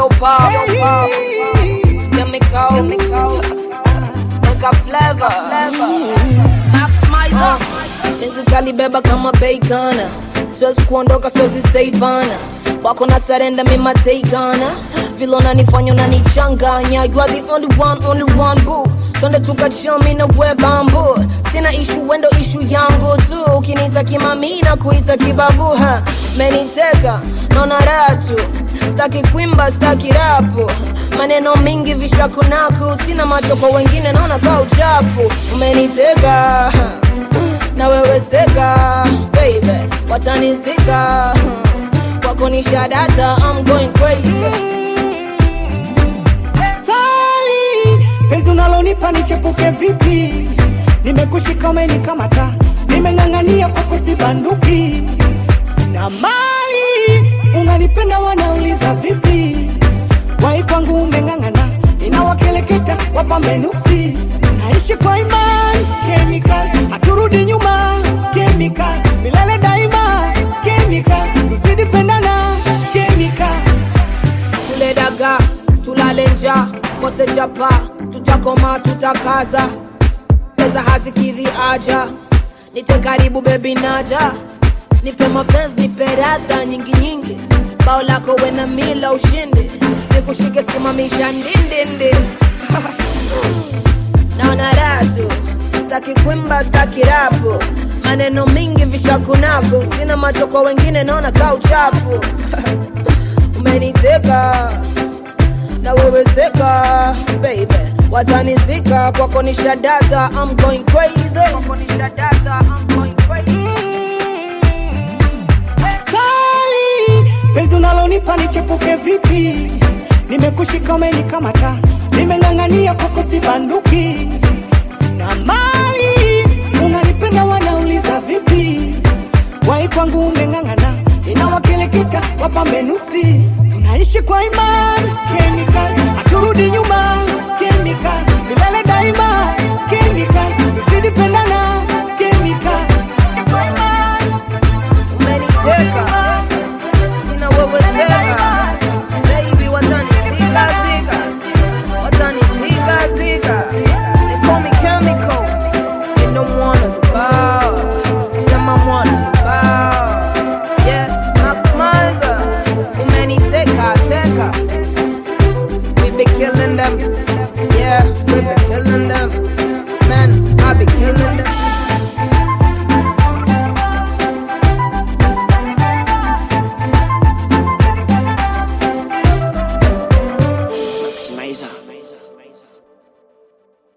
Yo, pop. Yo, pop. Chemical. Make a flavor. Maximizer. Penzi kalibeba kama bacon. Siwezi kuondoka, siwezi saivana. Wako na sarenda mima takeana. Vile unanifanya unanichanganya. You are the only one, only one boo. Twende tukachill mi na we bambu. Sina ishu wendo ishu yangu tu. Ukiniita kimami na kuita kibabu ha. Meniteka naona raha tu. Staki kwimba, staki rapu. Maneno mingi vishakunaku. Sina macho kwa wengine, naona ka uchafu. Umeniteka na wewe seka baby, watanizika kwako ni shadata. I'm going crazy. Sali, penzi unalonipa nichepuke vipi? Nimekushika umenikamata, nimeng'ang'ania kwako sibanduki. Na mali unanipenda, wanauliza vipi? Wai kwangu umeng'ang'ana, inawakeleketa wapambe nuksi. Naishi kwa imani chemical, haturudi nyuma chemical, milele daima chemical, tuzidi pendana chemical. tule daga tulale nja kose chapa tutakoma tutakaza pesa hazikidhi aja nite karibu bebi naja nipe mapenzi nipe radha nyingi nyingi bao lako wena mila ushindi nikushike simamisha ndindindi naona ratu staki kwimba staki rapu maneno mingi vishakunako sina macho kwa wengine naona ka uchafu umeniteka na wewe seka baby watanizika kwako ni shadata I'm going crazy kwako ni shadata I'm going crazy Sali, penzi unalonipa nichepuke vipi? Nimekushika umenikamata, nimeng'ang'ania kwako sibanduki. Na mali unanipenda, wanauliza vipi? Wai kwangu umeng'ang'ana, inawakeleketa wapambe nuksi. Tunaishi kwa imani chemical, haturudi nyuma